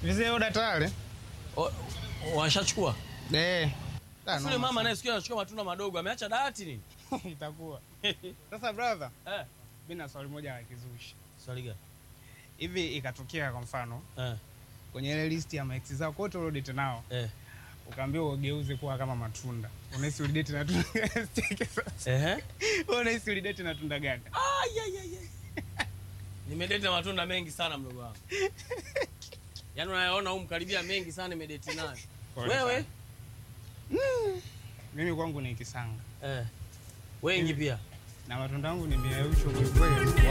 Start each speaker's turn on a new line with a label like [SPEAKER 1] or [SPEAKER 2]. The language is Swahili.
[SPEAKER 1] Vizee oda tayari?
[SPEAKER 2] O- Washachukua.
[SPEAKER 1] Eh. Da,
[SPEAKER 2] Yule
[SPEAKER 1] noma
[SPEAKER 2] mama
[SPEAKER 1] sana.
[SPEAKER 2] naye sikia anachukua matunda madogo, ameacha dawati nini?
[SPEAKER 1] itakuwa. Sasa brother,
[SPEAKER 2] Eh.
[SPEAKER 1] mimi na swali moja la kizushi.
[SPEAKER 2] Swali gani?
[SPEAKER 1] Hivi ikatokea kwa mfano
[SPEAKER 2] Eh.
[SPEAKER 1] kwenye ile list ya maex zako wote uliodate nao
[SPEAKER 2] Eh.
[SPEAKER 1] ukaambiwa ugeuze kuwa kama matunda. Unahisi ulidate na tunda Cheki sasa.
[SPEAKER 2] Ehe.
[SPEAKER 1] Wewe unahisi ulidate na tunda gani?
[SPEAKER 2] Ai, ai, ai, ai. Nimedate na matunda mengi sana mdogo wangu. Yaani unayaona huko karibia mengi sana nimedate nayo.
[SPEAKER 1] Pole
[SPEAKER 2] Wewe?
[SPEAKER 1] Mimi kwangu ni kisanga.
[SPEAKER 2] Eh. Wengi pia.
[SPEAKER 1] Na matunda yangu ni miausho kwa kweli.